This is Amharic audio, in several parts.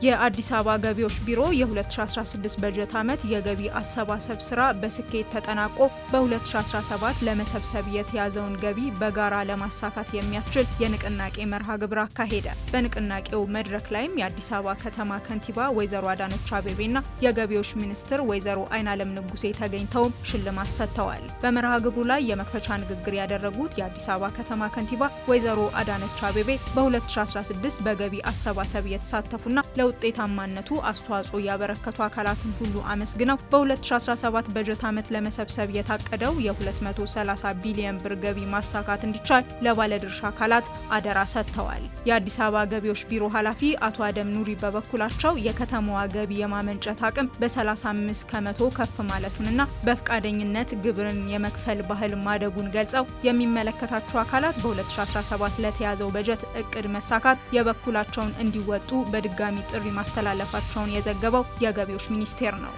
የአዲስ አበባ ገቢዎች ቢሮ የ2016 በጀት ዓመት የገቢ አሰባሰብ ስራ በስኬት ተጠናቆ በ2017 ለመሰብሰብ የተያዘውን ገቢ በጋራ ለማሳካት የሚያስችል የንቅናቄ መርሃ ግብር አካሄደ። በንቅናቄው መድረክ ላይም የአዲስ አበባ ከተማ ከንቲባ ወይዘሮ አዳነች አቤቤና የገቢዎች ሚኒስትር ወይዘሮ አይናለም ንጉሴ ተገኝተውም ሽልማት ሰጥተዋል። በመርሃ ግብሩ ላይ የመክፈቻ ንግግር ያደረጉት የአዲስ አበባ ከተማ ከንቲባ ወይዘሮ አዳነች አቤቤ በ2016 በገቢ አሰባሰብ የተሳተፉና ለውጤታማነቱ አስተዋጽኦ ያበረከቱ አካላትን ሁሉ አመስግነው በ2017 በጀት ዓመት ለመሰብሰብ የታቀደው የ230 ቢሊዮን ብር ገቢ ማሳካት እንዲቻል ለባለድርሻ አካላት አደራ ሰጥተዋል። የአዲስ አበባ ገቢዎች ቢሮ ኃላፊ አቶ አደም ኑሪ በበኩላቸው የከተማዋ ገቢ የማመንጨት አቅም በ35 ከመቶ ከፍ ማለቱንና በፈቃደኝነት ግብርን የመክፈል ባህል ማደጉን ገልጸው የሚመለከታቸው አካላት በ2017 ለተያዘው በጀት እቅድ መሳካት የበኩላቸውን እንዲወጡ በድጋሚ ጥሪ ማስተላለፋቸውን የዘገበው የገቢዎች ሚኒስቴር ነው።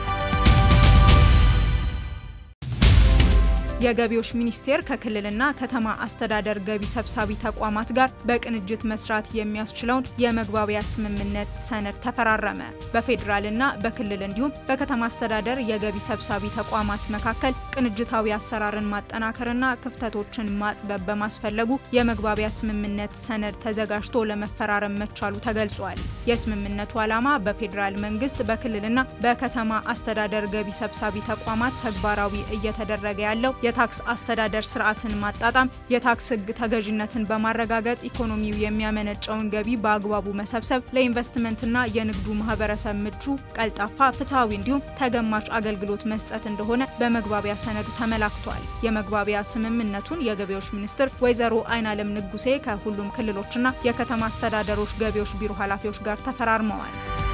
የገቢዎች ሚኒስቴር ከክልልና ከተማ አስተዳደር ገቢ ሰብሳቢ ተቋማት ጋር በቅንጅት መስራት የሚያስችለውን የመግባቢያ ስምምነት ሰነድ ተፈራረመ። በፌዴራልና በክልል እንዲሁም በከተማ አስተዳደር የገቢ ሰብሳቢ ተቋማት መካከል ቅንጅታዊ አሰራርን ማጠናከርና ክፍተቶችን ማጥበብ በማስፈለጉ የመግባቢያ ስምምነት ሰነድ ተዘጋጅቶ ለመፈራረም መቻሉ ተገልጿል። የስምምነቱ ዓላማ በፌዴራል መንግስት በክልልና በከተማ አስተዳደር ገቢ ሰብሳቢ ተቋማት ተግባራዊ እየተደረገ ያለው የታክስ አስተዳደር ስርዓትን ማጣጣም፣ የታክስ ሕግ ተገዥነትን በማረጋገጥ ኢኮኖሚው የሚያመነጨውን ገቢ በአግባቡ መሰብሰብ፣ ለኢንቨስትመንትና የንግዱ ማህበረሰብ ምቹ፣ ቀልጣፋ፣ ፍትሐዊ እንዲሁም ተገማች አገልግሎት መስጠት እንደሆነ በመግባቢያ ሰነዱ ተመላክቷል። የመግባቢያ ስምምነቱን የገቢዎች ሚኒስትር ወይዘሮ አይናለም ንጉሴ ከሁሉም ክልሎችና የከተማ አስተዳደሮች ገቢዎች ቢሮ ኃላፊዎች ጋር ተፈራርመዋል።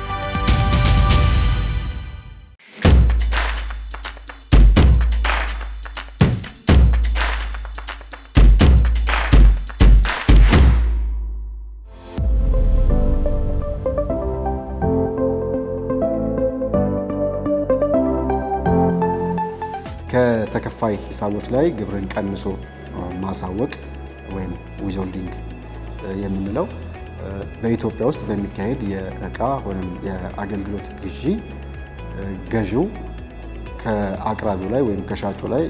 ከተከፋይ ሂሳቦች ላይ ግብርን ቀንሶ ማሳወቅ ወይም ዊዝሆልዲንግ የምንለው በኢትዮጵያ ውስጥ በሚካሄድ የእቃ ወይም የአገልግሎት ግዢ ገዢው ከአቅራቢው ላይ ወይም ከሻጩ ላይ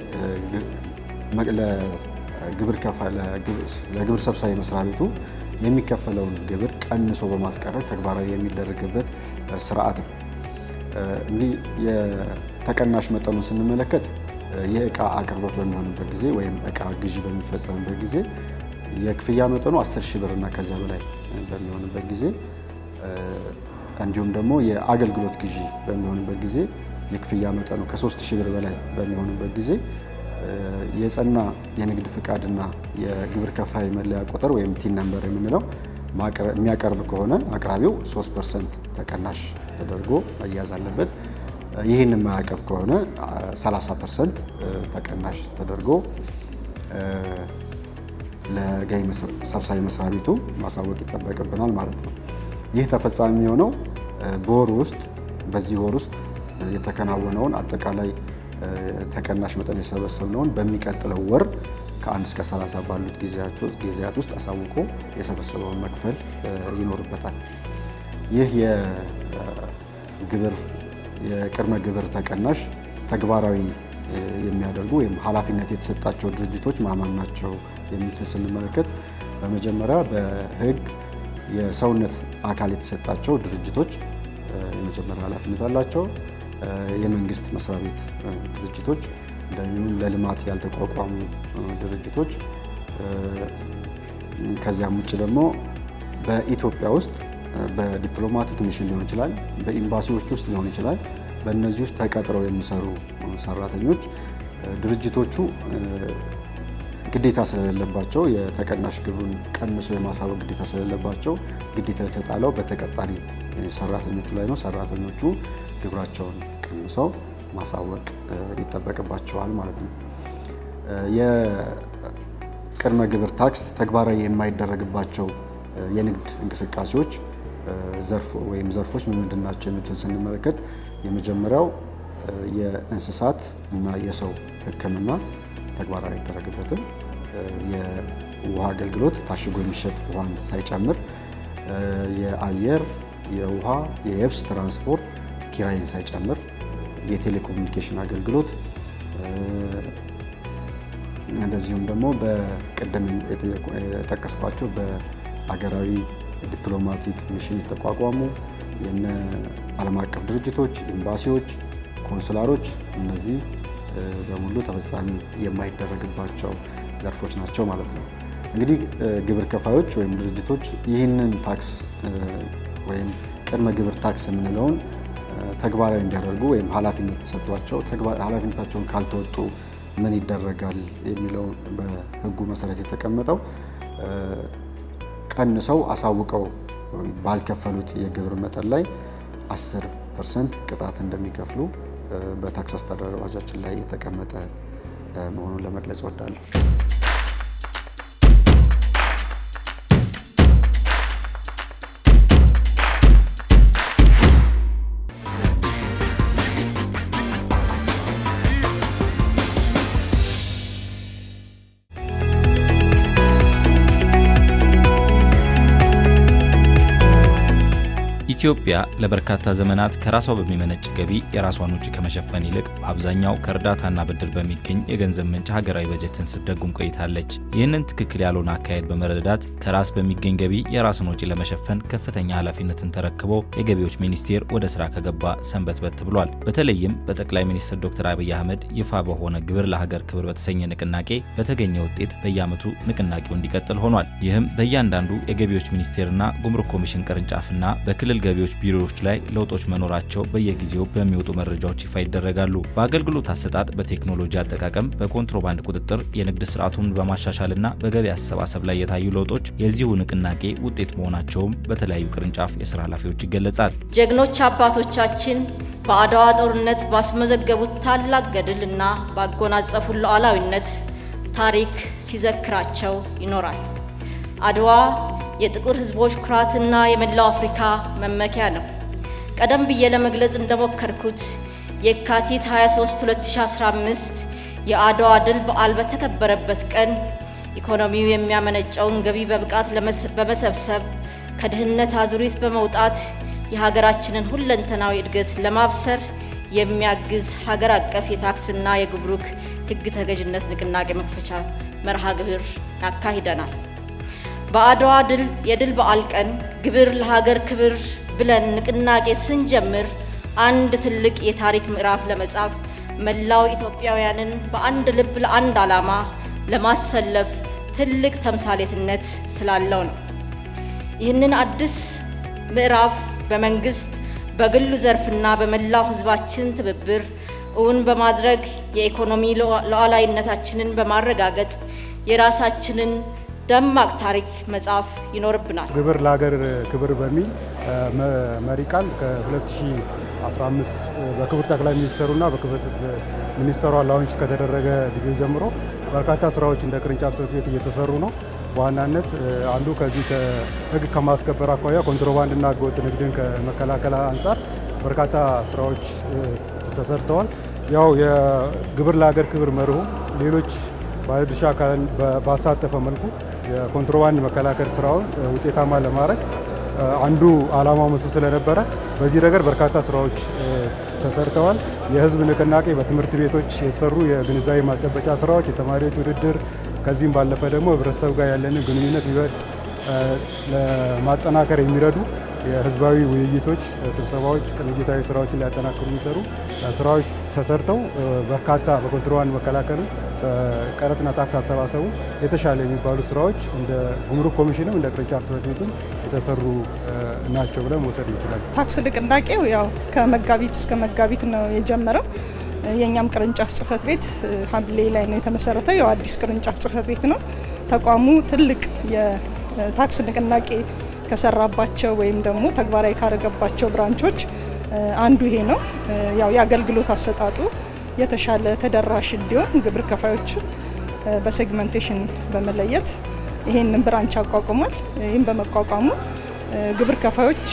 ለግብር ሰብሳቢ መስሪያ ቤቱ የሚከፈለውን ግብር ቀንሶ በማስቀረት ተግባራዊ የሚደረግበት ስርዓት ነው። እንዲህ የተቀናሽ መጠኑን ስንመለከት የእቃ አቅርቦት በሚሆንበት ጊዜ ወይም እቃ ግዢ በሚፈጸምበት ጊዜ የክፍያ መጠኑ 10 ሺህ ብር እና ከዚያ በላይ በሚሆንበት ጊዜ እንዲሁም ደግሞ የአገልግሎት ግዢ በሚሆንበት ጊዜ የክፍያ መጠኑ ከ3 ሺህ ብር በላይ በሚሆንበት ጊዜ የጸና የንግድ ፍቃድና የግብር ከፋይ መለያ ቁጥር ወይም ቲን ነምበር የምንለው የሚያቀርብ ከሆነ አቅራቢው 3 ፐርሰንት ተቀናሽ ተደርጎ መያዝ አለበት። ይህን የማያቀርብ ከሆነ 30 ፐርሰንት ተቀናሽ ተደርጎ ለገቢ ሰብሳቢ መስሪያ ቤቱ ማሳወቅ ይጠበቅብናል ማለት ነው። ይህ ተፈጻሚ የሆነው በወር ውስጥ በዚህ ወር ውስጥ የተከናወነውን አጠቃላይ ተቀናሽ መጠን የሰበሰብነውን በሚቀጥለው ወር ከአንድ እስከ 30 ባሉት ጊዜያት ውስጥ አሳውቆ የሰበሰበውን መክፈል ይኖርበታል። ይህ የግብር የቅድመ ግብር ተቀናሽ ተግባራዊ የሚያደርጉ ወይም ኃላፊነት የተሰጣቸው ድርጅቶች ማማን ናቸው የሚሉትን ስንመለከት በመጀመሪያ በሕግ የሰውነት አካል የተሰጣቸው ድርጅቶች የመጀመሪያ ኃላፊነት አላቸው። የመንግስት መስሪያ ቤት ድርጅቶች እንደሚሁም ለልማት ያልተቋቋሙ ድርጅቶች ከዚያም ውጭ ደግሞ በኢትዮጵያ ውስጥ በዲፕሎማቲክ ሚሽን ሊሆን ይችላል፣ በኤምባሲዎች ውስጥ ሊሆን ይችላል። በእነዚህ ውስጥ ተቀጥረው የሚሰሩ ሰራተኞች ድርጅቶቹ ግዴታ ስለሌለባቸው የተቀናሽ ግብሩን ቀንሶ የማሳወቅ ግዴታ ስለሌለባቸው ግዴታ የተጣለው በተቀጣሪ ሰራተኞቹ ላይ ነው። ሰራተኞቹ ግብራቸውን ቀንሰው ማሳወቅ ይጠበቅባቸዋል ማለት ነው። የቅድመ ግብር ታክስ ተግባራዊ የማይደረግባቸው የንግድ እንቅስቃሴዎች ዘርፍ ወይም ዘርፎች ምን ምንድን ናቸው የሚሉትን ስንመለከት የመጀመሪያው የእንስሳት እና የሰው ሕክምና ተግባራዊ አይደረግበትም። የውሃ አገልግሎት ታሽጎ የሚሸጥ ውሃን ሳይጨምር፣ የአየር የውሃ የየብስ ትራንስፖርት ኪራይን ሳይጨምር የቴሌኮሙኒኬሽን አገልግሎት እንደዚሁም ደግሞ በቅድም የጠቀስኳቸው በአገራዊ ዲፕሎማቲክ ሚሽን የተቋቋሙ የነ ዓለም አቀፍ ድርጅቶች፣ ኤምባሲዎች፣ ኮንስላሮች እነዚህ በሙሉ ተፈጻሚ የማይደረግባቸው ዘርፎች ናቸው ማለት ነው። እንግዲህ ግብር ከፋዮች ወይም ድርጅቶች ይህንን ታክስ ወይም ቅድመ ግብር ታክስ የምንለውን ተግባራዊ እንዲያደርጉ ወይም ኃላፊነት ተሰጥቷቸው ኃላፊነታቸውን ካልተወጡ ምን ይደረጋል የሚለው በሕጉ መሰረት የተቀመጠው ቀንሰው አሳውቀው ባልከፈሉት የግብር መጠን ላይ 10 ፐርሰንት ቅጣት እንደሚከፍሉ በታክስ አስተዳደር አዋጃችን ላይ የተቀመጠ መሆኑን ለመግለጽ እወዳለሁ። ኢትዮጵያ ለበርካታ ዘመናት ከራሷ በሚመነጭ ገቢ የራሷን ውጪ ከመሸፈን ይልቅ በአብዛኛው ከእርዳታና ብድር በሚገኝ የገንዘብ ምንጭ ሀገራዊ በጀትን ስትደጉም ቆይታለች። ይህንን ትክክል ያልሆነ አካሄድ በመረዳት ከራስ በሚገኝ ገቢ የራስን ወጪ ለመሸፈን ከፍተኛ ኃላፊነትን ተረክቦ የገቢዎች ሚኒስቴር ወደ ስራ ከገባ ሰንበትበት ብሏል። በተለይም በጠቅላይ ሚኒስትር ዶክተር አብይ አህመድ ይፋ በሆነ ግብር ለሀገር ክብር በተሰኘ ንቅናቄ በተገኘ ውጤት በየዓመቱ ንቅናቄው እንዲቀጥል ሆኗል። ይህም በእያንዳንዱ የገቢዎች ሚኒስቴርና ጉምሩክ ኮሚሽን ቅርንጫፍና በክልል ገቢዎች ቢሮዎች ላይ ለውጦች መኖራቸው በየጊዜው በሚወጡ መረጃዎች ይፋ ይደረጋሉ። በአገልግሎት አሰጣጥ፣ በቴክኖሎጂ አጠቃቀም፣ በኮንትሮባንድ ቁጥጥር፣ የንግድ ስርዓቱን በማሻሻልና በገቢ አሰባሰብ ላይ የታዩ ለውጦች የዚሁ ንቅናቄ ውጤት መሆናቸውም በተለያዩ ቅርንጫፍ የስራ ኃላፊዎች ይገለጻል። ጀግኖች አባቶቻችን በአድዋ ጦርነት ባስመዘገቡት ታላቅ ገድልና ባጎናጸፉን ሉዓላዊነት ታሪክ ሲዘክራቸው ይኖራል። አድዋ የጥቁር ሕዝቦች ኩራትና የመላው አፍሪካ መመኪያ ነው። ቀደም ብዬ ለመግለጽ እንደሞከርኩት የካቲት 23 2015 የአድዋ ድል በዓል በተከበረበት ቀን ኢኮኖሚው የሚያመነጨውን ገቢ በብቃት በመሰብሰብ ከድህነት አዙሪት በመውጣት የሀገራችንን ሁለንተናዊ እድገት ለማብሰር የሚያግዝ ሀገር አቀፍ የታክስና የጉምሩክ ሕግ ተገዥነት ንቅናቄ መክፈቻ መርሃ ግብር አካሂደናል። በአድዋ ድል የድል በዓል ቀን ግብር ለሀገር ክብር ብለን ንቅናቄ ስንጀምር አንድ ትልቅ የታሪክ ምዕራፍ ለመጻፍ መላው ኢትዮጵያውያንን በአንድ ልብ ለአንድ ዓላማ ለማሰለፍ ትልቅ ተምሳሌትነት ስላለው ነው። ይህንን አዲስ ምዕራፍ በመንግስት በግሉ ዘርፍና በመላው ሕዝባችን ትብብር እውን በማድረግ የኢኮኖሚ ሉዓላዊነታችንን በማረጋገጥ የራሳችንን ደማቅ ታሪክ መጻፍ ይኖርብናል። ግብር ለሀገር ክብር በሚል መሪ ቃል ከ2015 በክቡር ጠቅላይ ሚኒስትሩና በክቡር ሚኒስትሯ ላውንች ከተደረገ ጊዜ ጀምሮ በርካታ ስራዎች እንደ ቅርንጫፍ ጽሕፈት ቤት እየተሰሩ ነው። በዋናነት አንዱ ከዚህ ከህግ ከማስከበር አኳያ ኮንትሮባንድና ህገወጥ ንግድን ከመከላከል አንጻር በርካታ ስራዎች ተሰርተዋል። ያው የግብር ለሀገር ክብር መርሁ ሌሎች ባለድርሻ አካልን ባሳተፈ መልኩ የኮንትሮባንድ መከላከል ስራውን ውጤታማ ለማድረግ አንዱ ዓላማው መሱ ስለነበረ በዚህ ረገድ በርካታ ስራዎች ተሰርተዋል። የህዝብ ንቅናቄ በትምህርት ቤቶች የተሰሩ የግንዛቤ ማስጨበጫ ስራዎች፣ የተማሪዎች ውድድር፣ ከዚህም ባለፈ ደግሞ ህብረተሰብ ጋር ያለንን ግንኙነት ይበልጥ ለማጠናከር የሚረዱ የህዝባዊ ውይይቶች፣ ስብሰባዎች፣ ቅንጅታዊ ስራዎችን ሊያጠናክሩ የሚሰሩ ስራዎች ተሰርተው በርካታ በኮንትሮባንድ መከላከሉ በቀረጥና ታክስ አሰባሰቡ የተሻለ የሚባሉ ስራዎች እንደ ጉምሩክ ኮሚሽንም እንደ ቅርንጫፍ ጽሕፈት ቤትም የተሰሩ ናቸው ብለን መውሰድ እንችላለን። ታክስ ንቅናቄው ያው ከመጋቢት እስከ መጋቢት ነው የጀመረው። የእኛም ቅርንጫፍ ጽሕፈት ቤት ሐምሌ ላይ ነው የተመሰረተው። ያው አዲስ ቅርንጫፍ ጽሕፈት ቤት ነው። ተቋሙ ትልቅ የታክስ ንቅናቄ ከሰራባቸው ወይም ደግሞ ተግባራዊ ካረገባቸው ብራንቾች አንዱ ይሄ ነው። ያው የአገልግሎት አሰጣጡ የተሻለ ተደራሽ እንዲሆን ግብር ከፋዮችን በሴግመንቴሽን በመለየት ይሄንን ብራንች አቋቁሟል። ይህም በመቋቋሙ ግብር ከፋዮች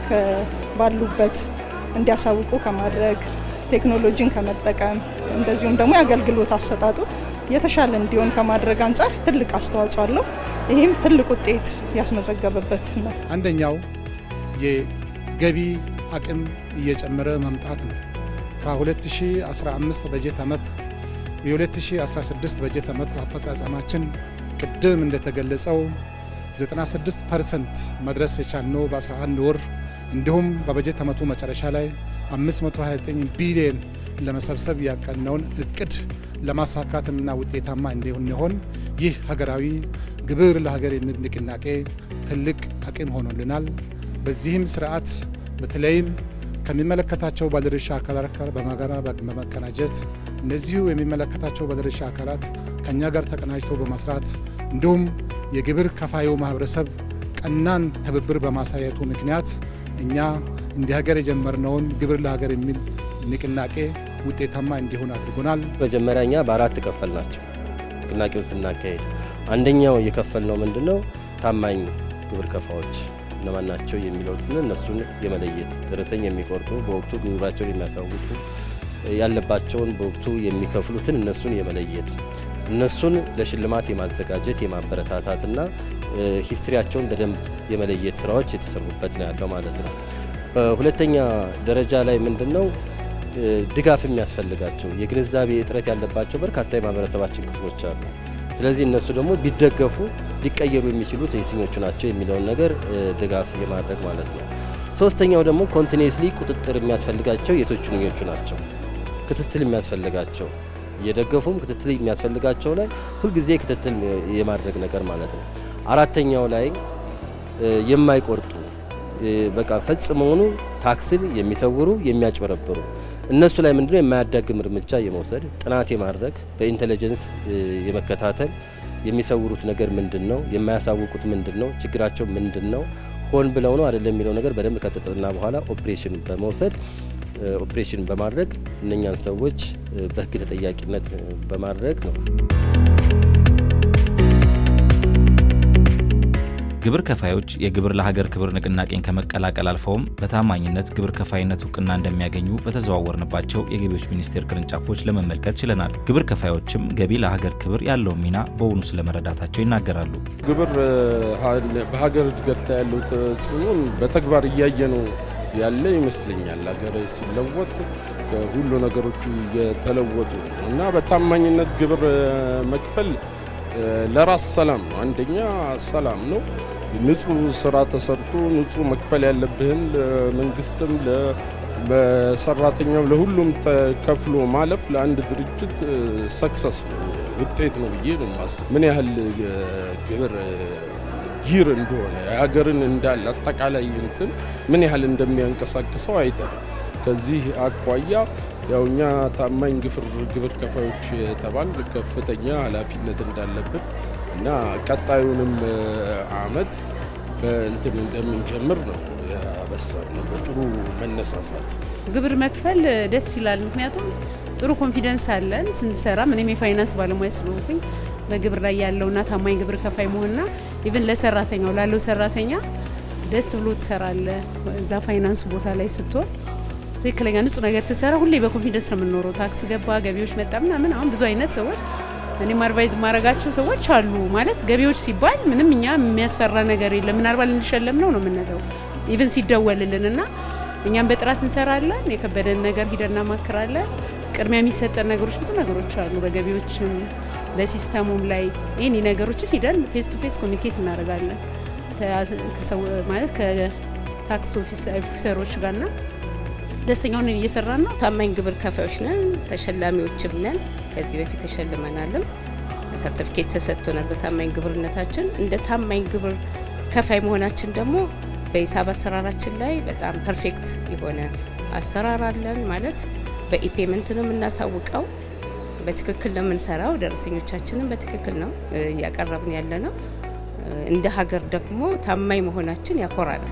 ባሉበት እንዲያሳውቁ ከማድረግ ቴክኖሎጂን ከመጠቀም እንደዚሁም ደግሞ የአገልግሎት አሰጣጡ የተሻለ እንዲሆን ከማድረግ አንጻር ትልቅ አስተዋጽኦ አለው። ይህም ትልቅ ውጤት ያስመዘገበበት ነው። አንደኛው የገቢ አቅም እየጨመረ መምጣት ነው። ከ2015 በጀት ዓመት የ2016 በጀት ዓመት አፈጻጸማችን ቅድም እንደተገለጸው 96 ፐርሰንት መድረስ የቻልነው በ11 ወር እንዲሁም በበጀት ዓመቱ መጨረሻ ላይ 529 ቢሊዮን ለመሰብሰብ ያቀድነውን እቅድ ለማሳካትና ውጤታማ እንዲሆን ይህ ሀገራዊ ግብር ለሀገር የሚል ንቅናቄ ትልቅ አቅም ሆኖልናል። በዚህም ስርዓት በተለይም ከሚመለከታቸው ባለድርሻ አካላት ጋር በጋራ በመቀናጀት እነዚሁ የሚመለከታቸው ባለድርሻ አካላት ከእኛ ጋር ተቀናጅቶ በመስራት እንዲሁም የግብር ከፋዩ ማህበረሰብ ቀናን ትብብር በማሳየቱ ምክንያት እኛ እንደ ሀገር የጀመርነውን ግብር ለሀገር የሚል ንቅናቄ ውጤታማ እንዲሆን አድርጎናል። መጀመሪያ እኛ በአራት ከፈል ናቸው ንቅናቄውን ስናካሄድ፣ አንደኛው የከፈል ነው ምንድን ነው ታማኝ ግብር ከፋዎች እነማን ናቸው የሚለውን እነሱን የመለየት ደረሰኝ የሚቆርጡ በወቅቱ ግብራቸውን የሚያሳውቁ ያለባቸውን በወቅቱ የሚከፍሉትን እነሱን የመለየት እነሱን ለሽልማት የማዘጋጀት የማበረታታትና ሂስትሪያቸውን በደንብ የመለየት ስራዎች የተሰሩበት ነው ያለው ማለት ነው። በሁለተኛ ደረጃ ላይ ምንድን ነው ድጋፍ የሚያስፈልጋቸው የግንዛቤ እጥረት ያለባቸው በርካታ የማህበረሰባችን ክፍሎች አሉ። ስለዚህ እነሱ ደግሞ ቢደገፉ ሊቀየሩ የሚችሉት የትኞቹ ናቸው የሚለውን ነገር ድጋፍ የማድረግ ማለት ነው። ሶስተኛው ደግሞ ኮንቲኒስሊ ቁጥጥር የሚያስፈልጋቸው የቶቹኞቹ ናቸው። ክትትል የሚያስፈልጋቸው እየደገፉም ክትትል የሚያስፈልጋቸው ላይ ሁልጊዜ ክትትል የማድረግ ነገር ማለት ነው። አራተኛው ላይ የማይቆርጡ በቃ ፈጽመውኑ ታክስን የሚሰውሩ የሚያጭበረብሩ እነሱ ላይ ምንድነው የማያዳግም እርምጃ የመውሰድ ጥናት የማድረግ በኢንቴሊጀንስ የመከታተል የሚሰውሩት ነገር ምንድን ነው፣ የማያሳውቁት ምንድን ነው፣ ችግራቸው ምንድን ነው፣ ሆን ብለው ነው አይደለም የሚለው ነገር በደንብ ከጥጥና በኋላ ኦፕሬሽን በመውሰድ ኦፕሬሽን በማድረግ እነኛን ሰዎች በሕግ ተጠያቂነት በማድረግ ነው። ግብር ከፋዮች የግብር ለሀገር ክብር ንቅናቄን ከመቀላቀል አልፈውም በታማኝነት ግብር ከፋይነት እውቅና እንደሚያገኙ በተዘዋወርንባቸው የገቢዎች ሚኒስቴር ቅርንጫፎች ለመመልከት ችለናል። ግብር ከፋዮችም ገቢ ለሀገር ክብር ያለውን ሚና በውኑ ስለመረዳታቸው ይናገራሉ። ግብር በሀገር እድገት ላይ ያለው ተጽዕኖን በተግባር እያየነው ያለ ይመስለኛል። ሀገር ሲለወጥ ሁሉ ነገሮች እየተለወጡ ነው እና በታማኝነት ግብር መክፈል ለራስ ሰላም ነው። አንደኛ ሰላም ነው። ንጹህ ስራ ተሰርቶ ንጹህ መክፈል ያለብህን ለመንግስትም፣ ለሰራተኛው፣ ለሁሉም ተከፍሎ ማለፍ ለአንድ ድርጅት ሰክሰስ ነው ውጤት ነው ብዬ ነው የማስብ። ምን ያህል ግብር ጊር እንደሆነ የሀገርን እንዳለ አጠቃላይ እንትን ምን ያህል እንደሚያንቀሳቅሰው አይተናል። ከዚህ አኳያ ያው እኛ ታማኝ ግብር ከፋዮች የተባል ከፍተኛ ኃላፊነት እንዳለብን እና ቀጣዩንም አመት በእንትን እንደምንጀምር ነው ያበሰር ነው። በጥሩ መነሳሳት ግብር መክፈል ደስ ይላል። ምክንያቱም ጥሩ ኮንፊደንስ አለን ስንሰራ። እኔም የፋይናንስ ባለሙያ ስለሆንኩኝ በግብር ላይ ያለውና ታማኝ ግብር ከፋይ መሆንና ኢቭን ለሰራተኛው ላለው ሰራተኛ ደስ ብሎ ትሰራለ። እዛ ፋይናንሱ ቦታ ላይ ስትሆን ትክክለኛ ንጹህ ነገር ስትሰራ ሁሌ በኮንፊደንስ ነው የምንኖረው። ታክስ ገባ፣ ገቢዎች መጣ ምናምን። አሁን ብዙ አይነት ሰዎች እኔም አድቫይዝ የማደርጋቸው ሰዎች አሉ። ማለት ገቢዎች ሲባል ምንም እኛ የሚያስፈራ ነገር የለም። ምናልባት ልንሸለም ነው ነው የምንለው ኢቭን ሲደወልልን እና እኛም በጥራት እንሰራለን። የከበደን ነገር ሂደን እናማክራለን። ቅድሚያ የሚሰጠን ነገሮች ብዙ ነገሮች አሉ። በገቢዎችም በሲስተሙም ላይ ይህን ነገሮችን ሂደን ፌስ ቱ ፌስ ኮሚኒኬት እናደርጋለን ማለት ከታክስ ኦፊሰሮች ጋርና ደስተኛውን እየሰራን ነው። ታማኝ ግብር ከፋዮች ነን፣ ተሸላሚዎችም ነን። ከዚህ በፊት ተሸልመናልም፣ ሰርቲፊኬት ተሰጥቶናል በታማኝ ግብርነታችን። እንደ ታማኝ ግብር ከፋይ መሆናችን ደግሞ በሂሳብ አሰራራችን ላይ በጣም ፐርፌክት የሆነ አሰራር አለን። ማለት በኢፔመንት ነው የምናሳውቀው፣ በትክክል ነው የምንሰራው። ደረሰኞቻችንን በትክክል ነው እያቀረብን ያለ ነው። እንደ ሀገር ደግሞ ታማኝ መሆናችን ያኮራል።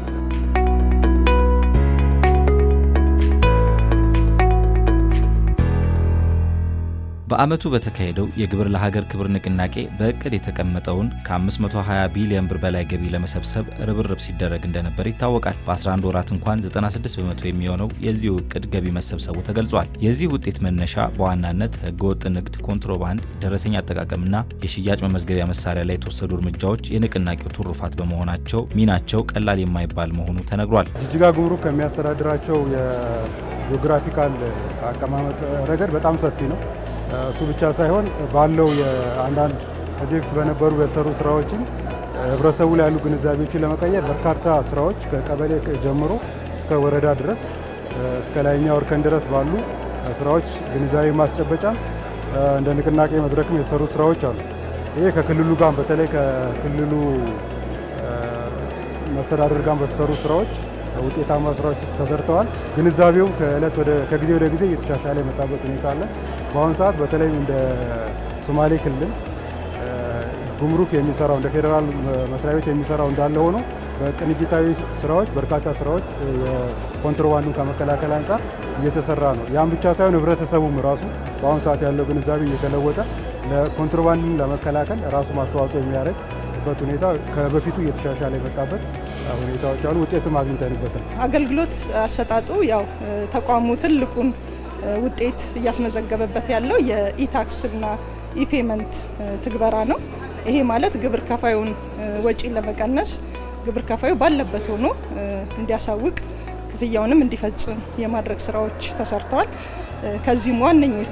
በዓመቱ በተካሄደው የግብር ለሀገር ክብር ንቅናቄ በእቅድ የተቀመጠውን ከ520 ቢሊዮን ብር በላይ ገቢ ለመሰብሰብ ርብርብ ሲደረግ እንደነበር ይታወቃል። በ11 ወራት እንኳን 96 በመቶ የሚሆነው የዚሁ እቅድ ገቢ መሰብሰቡ ተገልጿል። የዚህ ውጤት መነሻ በዋናነት ህገወጥ ንግድ፣ ኮንትሮባንድ፣ ደረሰኝ አጠቃቀምና የሽያጭ መመዝገቢያ መሳሪያ ላይ የተወሰዱ እርምጃዎች የንቅናቄው ትሩፋት በመሆናቸው ሚናቸው ቀላል የማይባል መሆኑ ተነግሯል። ጅጅጋ ጉምሩክ ከሚያስተዳድራቸው የጂኦግራፊካል አቀማመጥ ረገድ በጣም ሰፊ ነው። እሱ ብቻ ሳይሆን ባለው የአንዳንድ ከዚህ በፊት በነበሩ በተሰሩ ስራዎችን ህብረተሰቡ ላይ ያሉ ግንዛቤዎችን ለመቀየር በርካታ ስራዎች ከቀበሌ ጀምሮ እስከ ወረዳ ድረስ እስከ ላይኛው እርከን ድረስ ባሉ ስራዎች ግንዛቤ ማስጨበጫ እንደ ንቅናቄ መድረክም የተሰሩ ስራዎች አሉ። ይሄ ከክልሉ ጋር በተለይ ከክልሉ መስተዳደር ጋር በተሰሩ ስራዎች ውጤታማ ስራዎች ተሰርተዋል። ግንዛቤውም ከእለት ወደ ከጊዜ ወደ ጊዜ እየተሻሻለ የመጣበት ሁኔታ አለ። በአሁኑ ሰዓት በተለይም እንደ ሶማሌ ክልል ጉምሩክ የሚሰራው እንደ ፌዴራል መስሪያ ቤት የሚሰራው እንዳለ ሆኖ በቅንጅታዊ ስራዎች በርካታ ስራዎች የኮንትሮባንዱን ከመከላከል አንጻር እየተሰራ ነው። ያም ብቻ ሳይሆን ህብረተሰቡም ራሱ በአሁኑ ሰዓት ያለው ግንዛቤ እየተለወጠ ለኮንትሮባንድን ለመከላከል ራሱ ማስተዋጽኦ የሚያደርግ በት ሁኔታ ከበፊቱ እየተሻሻለ የመጣበት ሁኔታዎች አሉ። ውጤትም አግኝተንበታል። አገልግሎት አሰጣጡ ያው ተቋሙ ትልቁን ውጤት እያስመዘገበበት ያለው የኢታክስ እና ኢፔመንት ትግበራ ነው። ይሄ ማለት ግብር ከፋዩን ወጪ ለመቀነስ ግብር ከፋዩ ባለበት ሆኖ እንዲያሳውቅ ክፍያውንም እንዲፈጽም የማድረግ ስራዎች ተሰርተዋል። ከዚህም ዋነኞቹ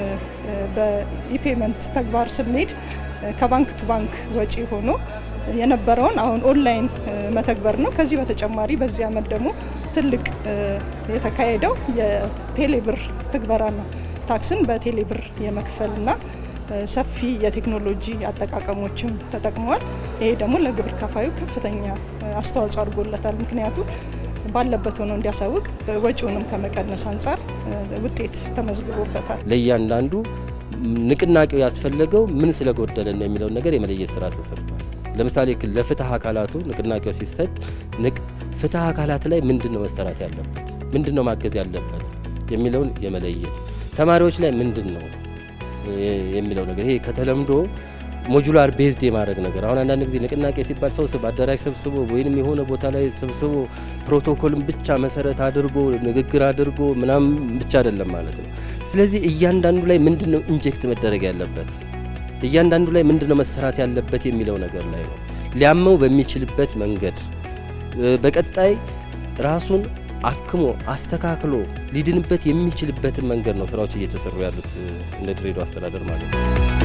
በኢፔመንት ተግባር ስንሄድ ከባንክ ቱ ባንክ ወጪ ሆኖ የነበረውን አሁን ኦንላይን መተግበር ነው። ከዚህ በተጨማሪ በዚህ አመት ደግሞ ትልቅ የተካሄደው የቴሌብር ትግበራ ነው። ታክስን በቴሌብር የመክፈልና ሰፊ የቴክኖሎጂ አጠቃቀሞችን ተጠቅመዋል። ይሄ ደግሞ ለግብር ከፋዩ ከፍተኛ አስተዋጽኦ አድርጎለታል። ምክንያቱም ባለበት ሆኖ እንዲያሳውቅ ወጪውንም ከመቀነስ አንጻር ውጤት ተመዝግቦበታል። ለእያንዳንዱ ንቅናቄው ያስፈለገው ምን ስለጎደለ ነው የሚለውን ነገር የመለየት ስራ ተሰርቷል። ለምሳሌ ለፍትህ አካላቱ ንቅናቄው ሲሰጥ ፍትህ አካላት ላይ ምንድን ነው መሰራት ያለበት፣ ምንድን ነው ማገዝ ያለበት የሚለውን የመለየት ተማሪዎች ላይ ምንድን ነው የሚለው ነገር ይሄ ከተለምዶ ሞጁላር ቤዝድ የማድረግ ነገር አሁን አንዳንድ ጊዜ ንቅናቄ ሲባል ሰው በአዳራሽ ሰብስቦ ወይንም የሆነ ቦታ ላይ ሰብስቦ ፕሮቶኮልን ብቻ መሰረት አድርጎ ንግግር አድርጎ ምናምን ብቻ አይደለም ማለት ነው። ስለዚህ እያንዳንዱ ላይ ምንድን ነው ኢንጀክት መደረግ ያለበት እያንዳንዱ ላይ ምንድን ነው መሰራት ያለበት የሚለው ነገር ላይ ነው ሊያመው በሚችልበት መንገድ በቀጣይ ራሱን አክሞ አስተካክሎ ሊድንበት የሚችልበትን መንገድ ነው ስራዎች እየተሰሩ ያሉት እንደ ድሬዳዋ አስተዳደር ማለት ነው።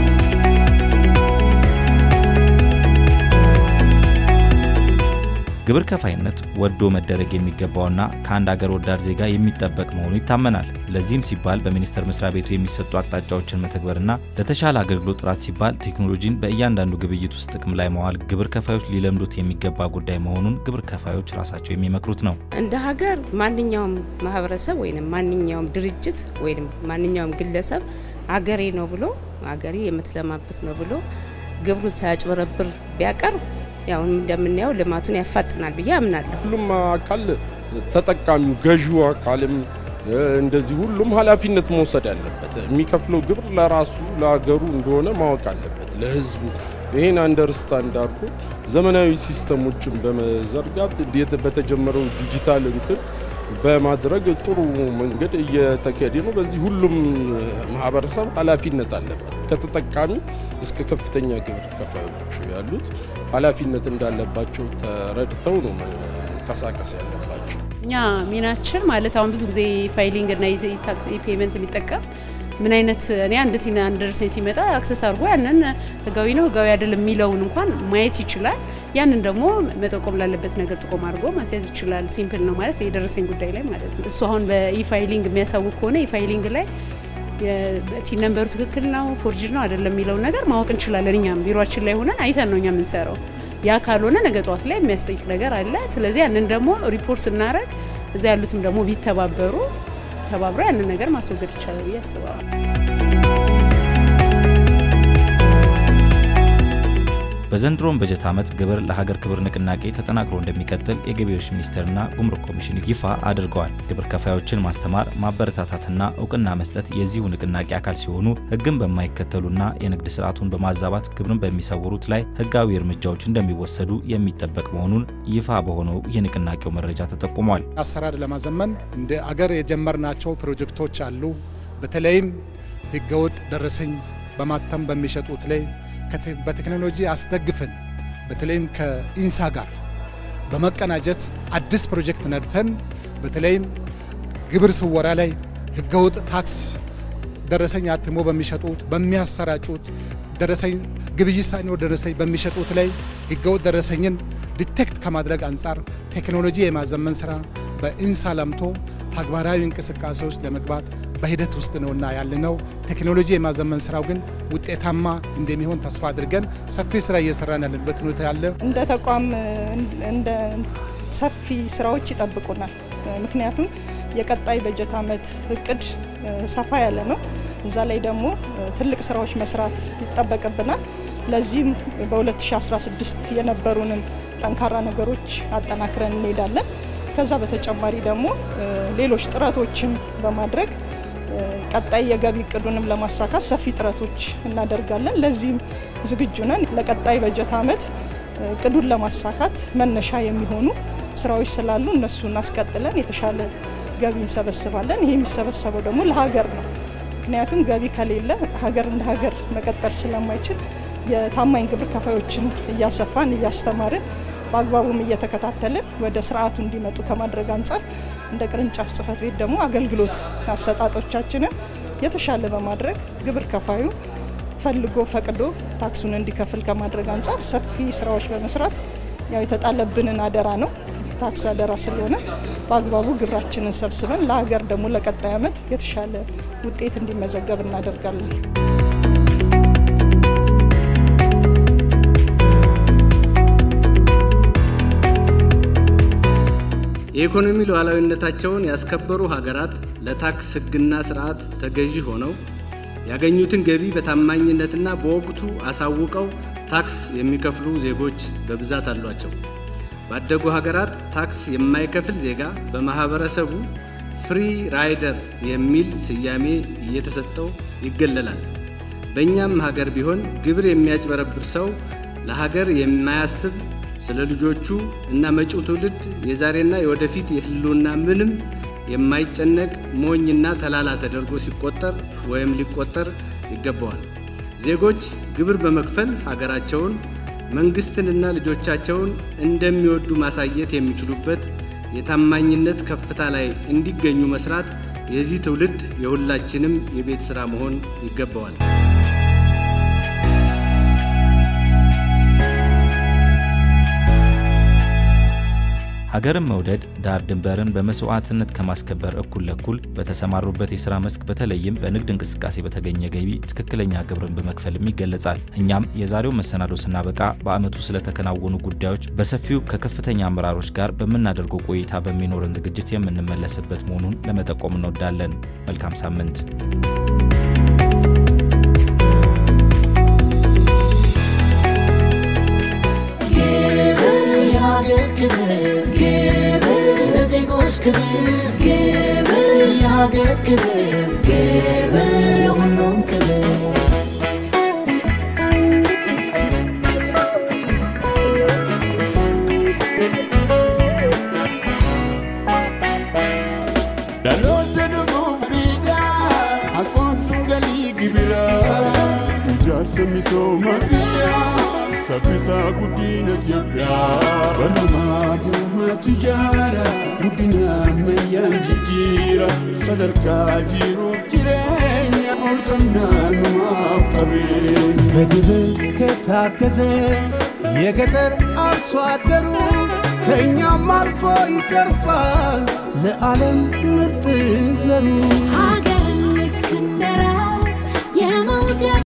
ግብር ከፋይነት ወዶ መደረግ የሚገባውና ከአንድ አገር ወዳድ ዜጋ የሚጠበቅ መሆኑ ይታመናል። ለዚህም ሲባል በሚኒስቴር መስሪያ ቤቱ የሚሰጡ አቅጣጫዎችን መተግበርና ለተሻለ አገልግሎት ጥራት ሲባል ቴክኖሎጂን በእያንዳንዱ ግብይት ውስጥ ጥቅም ላይ መዋል ግብር ከፋዮች ሊለምዱት የሚገባ ጉዳይ መሆኑን ግብር ከፋዮች ራሳቸው የሚመክሩት ነው። እንደ ሀገር ማንኛውም ማህበረሰብ ወይም ማንኛውም ድርጅት ወይም ማንኛውም ግለሰብ አገሬ ነው ብሎ አገሬ የምትለማበት ነው ብሎ ግብሩን ሳያጭበረብር ቢያቀርብ ያው እንደምናየው ልማቱን ያፋጥናል ብዬ አምናለሁ። ሁሉም አካል ተጠቃሚው ገዢው አካልም እንደዚህ ሁሉም ኃላፊነት መውሰድ አለበት። የሚከፍለው ግብር ለራሱ ለሀገሩ እንደሆነ ማወቅ አለበት፣ ለህዝቡ። ይህን አንደርስታንድ አድርጎ ዘመናዊ ሲስተሞችን በመዘርጋት እንዴት በተጀመረው ዲጂታል እንትን በማድረግ ጥሩ መንገድ እየተካሄደ ነው። በዚህ ሁሉም ማህበረሰብ ኃላፊነት አለበት። ከተጠቃሚ እስከ ከፍተኛ ግብር ከፋዮች ያሉት ኃላፊነት እንዳለባቸው ተረድተው ነው መንቀሳቀስ ያለባቸው። እኛ ሚናችን ማለት አሁን ብዙ ጊዜ ፋይሊንግ እና ፔመንት የሚጠቀም ምን አይነት እኔ አንድ ቲና አንደርሰኝ ሲመጣ አክሰስ አድርጎ ያንን ህጋዊ ነው ህጋዊ አይደለም የሚለውን እንኳን ማየት ይችላል። ያንን ደግሞ መጠቆም ላለበት ነገር ጥቆም አድርጎ ማስያዝ ይችላል። ሲምፕል ነው ማለት የደረሰኝ ጉዳይ ላይ ማለት ነው። እሱ አሁን በኢፋይሊንግ የሚያሳውቅ ከሆነ ኢፋይሊንግ ላይ ቲን ነንበሩ ትክክል ነው ፎርጅድ ነው አይደለም የሚለውን ነገር ማወቅ እንችላለን። እኛም ቢሮችን ላይ ሆነን አይተን ነው እኛ የምንሰራው። ያ ካልሆነ ነገ ጠዋት ላይ የሚያስጠይቅ ነገር አለ። ስለዚህ ያንን ደግሞ ሪፖርት ስናደረግ እዛ ያሉትም ደግሞ ቢተባበሩ ተባብሮ ያንን ነገር ማስወገድ ይቻላል ብዬ አስባለሁ። በዘንድሮም በጀት ዓመት ግብር ለሀገር ክብር ንቅናቄ ተጠናክሮ እንደሚቀጥል የገቢዎች ሚኒስቴርና ጉምሩክ ኮሚሽን ይፋ አድርገዋል። ግብር ከፋዮችን ማስተማር፣ ማበረታታትና እውቅና መስጠት የዚሁ ንቅናቄ አካል ሲሆኑ ሕግን በማይከተሉና የንግድ ስርዓቱን በማዛባት ግብርን በሚሰውሩት ላይ ሕጋዊ እርምጃዎች እንደሚወሰዱ የሚጠበቅ መሆኑን ይፋ በሆነው የንቅናቄው መረጃ ተጠቁሟል። አሰራር ለማዘመን እንደ አገር የጀመርናቸው ፕሮጀክቶች አሉ። በተለይም ህገወጥ ደረሰኝ በማተም በሚሸጡት ላይ በቴክኖሎጂ አስደግፈን በተለይም ከኢንሳ ጋር በመቀናጀት አዲስ ፕሮጀክት ነድፈን በተለይም ግብር ስወራ ላይ ህገወጥ ታክስ ደረሰኝ አትሞ በሚሸጡት በሚያሰራጩት ደረሰኝ ግብይት ሳይኖር ደረሰኝ በሚሸጡት ላይ ህገወጥ ደረሰኝን ዲቴክት ከማድረግ አንጻር ቴክኖሎጂ የማዘመን ስራ በኢንሳ ለምቶ ተግባራዊ እንቅስቃሴ ውስጥ ለመግባት በሂደት ውስጥ ነውና ያለነው። ቴክኖሎጂ የማዘመን ስራው ግን ውጤታማ እንደሚሆን ተስፋ አድርገን ሰፊ ስራ እየሰራን ያለንበት ሁኔታ ያለ እንደ ተቋም እንደ ሰፊ ስራዎች ይጠብቁናል። ምክንያቱም የቀጣይ በጀት ዓመት እቅድ ሰፋ ያለ ነው። እዛ ላይ ደግሞ ትልቅ ስራዎች መስራት ይጠበቅብናል። ለዚህም በ2016 የነበሩንን ጠንካራ ነገሮች አጠናክረን እንሄዳለን። ከዛ በተጨማሪ ደግሞ ሌሎች ጥረቶችን በማድረግ ቀጣይ የገቢ እቅዱንም ለማሳካት ሰፊ ጥረቶች እናደርጋለን። ለዚህም ዝግጁ ነን። ለቀጣይ በጀት ዓመት እቅዱን ለማሳካት መነሻ የሚሆኑ ስራዎች ስላሉ እነሱን አስቀጥለን የተሻለ ገቢ እንሰበስባለን። ይሄ የሚሰበሰበው ደግሞ ለሀገር ነው። ምክንያቱም ገቢ ከሌለ ሀገር እንደ ሀገር መቀጠል ስለማይችል የታማኝ ግብር ከፋዮችን እያሰፋን እያስተማርን በአግባቡም እየተከታተልን ወደ ስርዓቱ እንዲመጡ ከማድረግ አንጻር እንደ ቅርንጫፍ ጽሕፈት ቤት ደግሞ አገልግሎት አሰጣጦቻችንን የተሻለ በማድረግ ግብር ከፋዩ ፈልጎ ፈቅዶ ታክሱን እንዲከፍል ከማድረግ አንጻር ሰፊ ስራዎች በመስራት ያው የተጣለብንን አደራ ነው ታክስ አደራ ስለሆነ በአግባቡ ግብራችንን ሰብስበን ለሀገር ደግሞ ለቀጣይ ዓመት የተሻለ ውጤት እንዲመዘገብ እናደርጋለን። የኢኮኖሚ ሉዓላዊነታቸውን ያስከበሩ ሀገራት ለታክስ ሕግና ስርዓት ተገዢ ሆነው ያገኙትን ገቢ በታማኝነትና በወቅቱ አሳውቀው ታክስ የሚከፍሉ ዜጎች በብዛት አሏቸው። ባደጉ ሀገራት ታክስ የማይከፍል ዜጋ በማህበረሰቡ ፍሪ ራይደር የሚል ስያሜ እየተሰጠው ይገለላል። በእኛም ሀገር ቢሆን ግብር የሚያጭበረብር ሰው ለሀገር የማያስብ ስለ ልጆቹ እና መጪው ትውልድ የዛሬና የወደፊት የህልውና ምንም የማይጨነቅ ሞኝና ተላላ ተደርጎ ሲቆጠር ወይም ሊቆጠር ይገባዋል። ዜጎች ግብር በመክፈል ሀገራቸውን መንግስትንና ልጆቻቸውን እንደሚወዱ ማሳየት የሚችሉበት የታማኝነት ከፍታ ላይ እንዲገኙ መስራት የዚህ ትውልድ የሁላችንም የቤት ሥራ መሆን ይገባዋል። ሀገርን መውደድ ዳር ድንበርን በመስዋዕትነት ከማስከበር እኩል ለኩል በተሰማሩበት የሥራ መስክ በተለይም በንግድ እንቅስቃሴ በተገኘ ገቢ ትክክለኛ ግብርን በመክፈልም ይገለጻል። እኛም የዛሬው መሰናዶ ስናበቃ በዓመቱ ስለተከናወኑ ጉዳዮች በሰፊው ከከፍተኛ አመራሮች ጋር በምናደርገው ቆይታ በሚኖረን ዝግጅት የምንመለስበት መሆኑን ለመጠቆም እንወዳለን። መልካም ሳምንት። ለዜጎች ክብር ግብር የሀገር ክብር ግብር የሁሉም ክብር Dhaloota dhufuuf biyyaa hakoomsuun galii gibiraa ijaarsa misooma biyyaa saffisaa guddina Itoophiyaa banumaa duumatu jaara guddina ammayyaan jijjiira sadarkaa jiruuf jireenya ol qabnaa numaaf qabeenya. በግብር ከታገዘ የገጠር አርሶ አደሩ ከእኛም አልፎ ይተርፋል ለዓለም ምርጥ ዘሩ